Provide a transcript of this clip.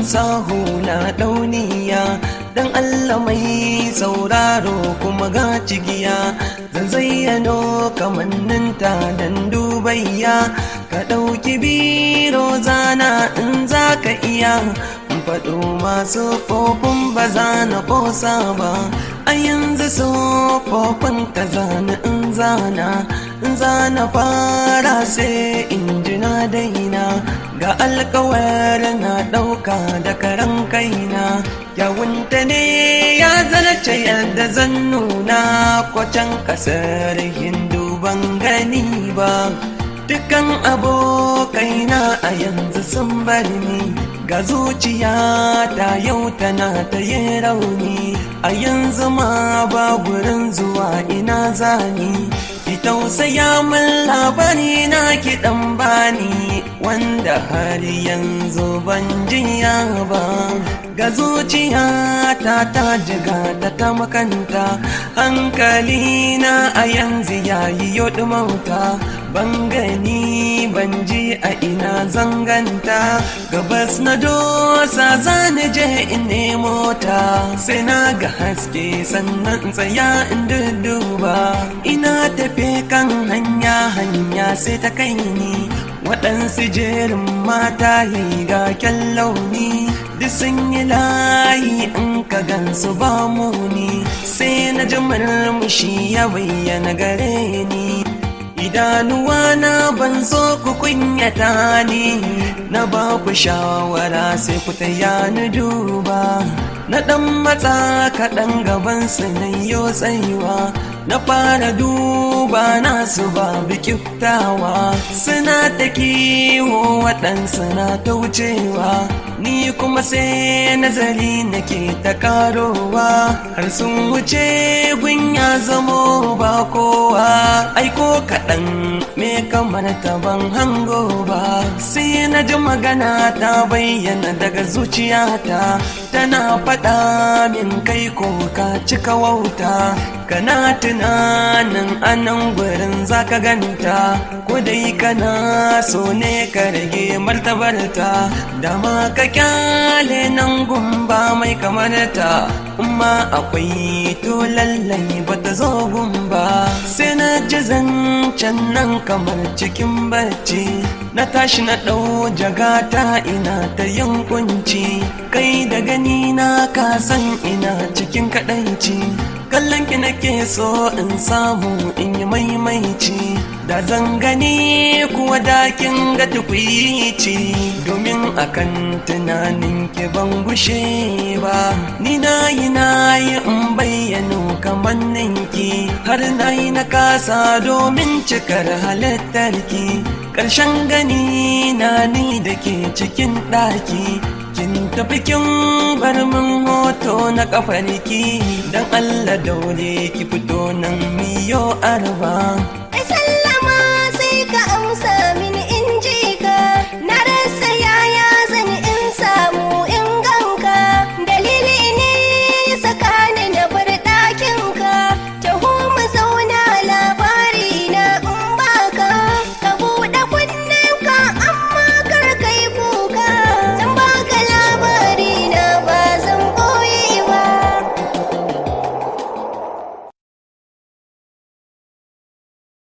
sahu na dauniya dan Allah mai sauraro kuma ga cigiya zan zayyano kamanninta dan dubayya ka ɗauki biro zana in za ka iya faɗo masu fofin ba za na ƙosa ba a yanzu sofofin ta zana in zana in zana fara sai in ji na daina ga alkawar na ɗauka da karan kaina yawunta ne ya zarce yadda zan nuna kwacan ƙasar hindu ban gani ba dukan abokaina a yanzu sun bar ni ga zuciya ta yau tana ta yi rauni a yanzu ma ba gurin zuwa ina zani ki tausaya min labari na ki dan bani wanda har yanzu ban jiya ba ga zuciya ta ta jiga ta ta makanta hankali na a yanzu yayi yoɗi mauta ban gani ban ji a ina zanganta gabas na dosa zani je in nemo ta sai na ga haske sannan tsaya in duba ina tafe kan hanya hanya sai ta kai ni waɗansu jerin mata yi ga kyan launi duk sun yi layi in ka gansu ba muni sai na ji murmushi ya bayyana gare ni idanuwa na ban so ku kunyata ni na ba ku shawara sai ku taya ni duba na ɗan matsa kaɗan gaban su na yo tsayuwa na fara duba nasu babu kiftawa suna ta kiwo waɗansu na ta wucewa ni kuma sai nazari nake ta karowa har sun wuce gun ya zamo ba kowa aiko kaɗan me kamar ta ban hango ba sai na ji magana ta bayyana daga zuciyata tana faɗa min kai ko ka cika wauta kana tunanin anan gurin zaka ganta ko dai kana so ne ka rage martabarta dama ka kyale nan gumba mai kamarta amma akwai to lallai bata zo gumba sai na ji zancen nan kamar cikin barci na tashi na ɗau jagata ina ta yin kunci kai da gani na ka san ina cikin kaɗaici kallon ki nake so in samu in yi maimaici da zan gani kuwa dakin ga tukwici domin akan tunanin ki ban gushe ba ni na yi na yi in bayyano kamannin ki har na yi na kasa domin cikar halittar ki ƙarshen gani na ni da ke cikin ɗaki kin tafi kin bar min hoto na kafarki dan Allah daure ki fito nan miyo arba